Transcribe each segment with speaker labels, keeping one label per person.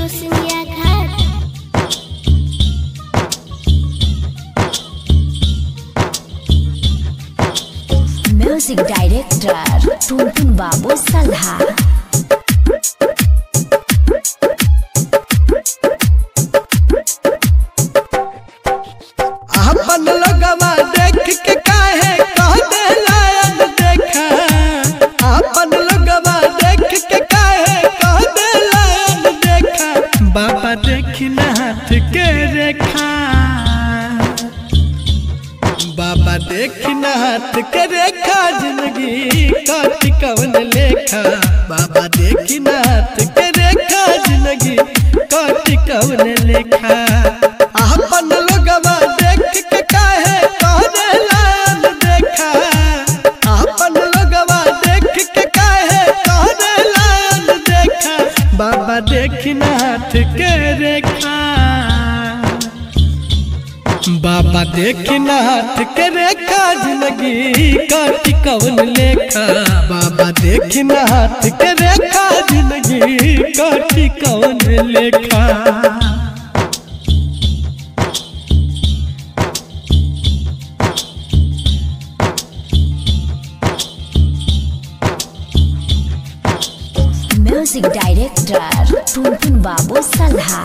Speaker 1: Rosulia Khat.
Speaker 2: Music director Tuntun Babu सल्हा
Speaker 3: अपन लगवा देख के काहे कह दे लायन देखा अपन लगवा देख के काहे कह दे लायन देखा बाबा देखी ना हाथ के रेखा बाबा देखी ना हाथ के रेखा जिंदगी काटी कवन लेखा बाबा देखी ना हाथ के रेखा जिंदगी काटी कवन लेखा अपन लोगवा देख के काहे कहने लाल देखा अपन लोगवा देख के काहे कहने लाल देखा बाबा देखी ना हाथ के रेखा बाबा देखी ना हाथ के रेखा जिंदगी काटी कवन लेखा बाबा देखी ना हाथ के रेखा जिंदगी काटी कवन लेखा
Speaker 2: म्यूजिक डायरेक्टर टुनटुन बाबू सल्हा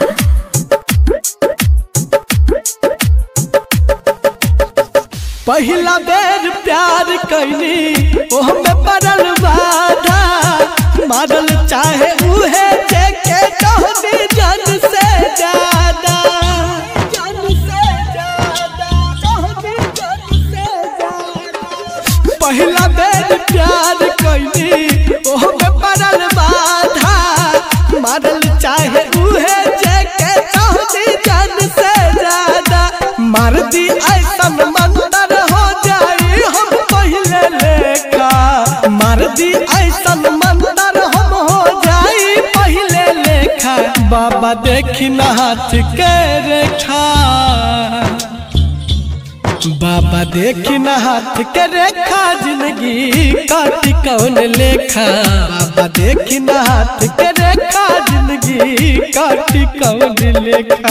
Speaker 3: पहिला बेर प्यार कैली ओह में पड़ल बाधा मारल चाहे उहे जेके कहनी जन से ज्यादा जन से ज्यादा कहनी जन से ज्यादा पहिला बेर प्यार कैली ओह में पड़ल बाधा मारल चाहे उहे जेके कहनी जन से ज्यादा मार दी ऐसन मंदर हो जाई हम पहले लेखा मार दी ऐसन मंदर हम हो जाई पहले लेखा बाबा देखी ना हाथ के रेखा बाबा देखी ना हाथ के रेखा जिंदगी काटी कौन लेखा बाबा देखी ना हाथ के रेखा जिंदगी काटी कौन लेखा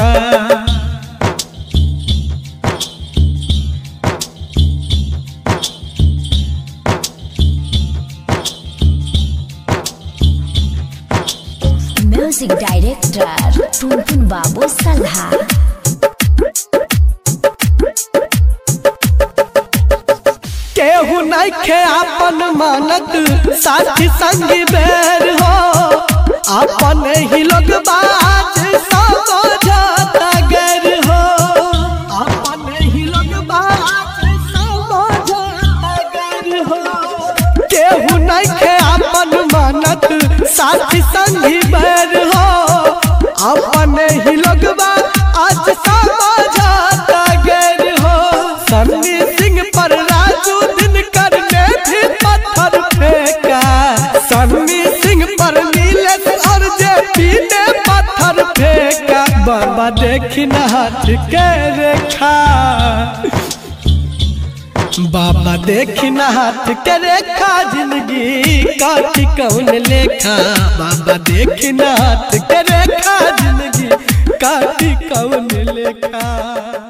Speaker 2: म्यूजिक डायरेक्टर टुनटुन बाबू सल्हा
Speaker 3: केहू नइखे आपन मानत साथी संगी बेर हो आपन ही लोग बात समझता गैर हो आपन ही लोग बात समझता गैर हो केहू नइखे आपन मानत साथी संगी बेर हो आपन ही लोग आज समझता गैर हो सन्नी सिंह पर राजू दिन करने भी पत्थर फेंका सन्नी सिंह पर नीलेश और जेपी ने पत्थर फेंका बाबा देखी ना हाथ के रेखा बाबा देखी ना हाथ के रेखा जिंदगी काटी कौन लेखा बाबा देखी ना हाथ के रेखा जिंदगी काटी कौन लेखा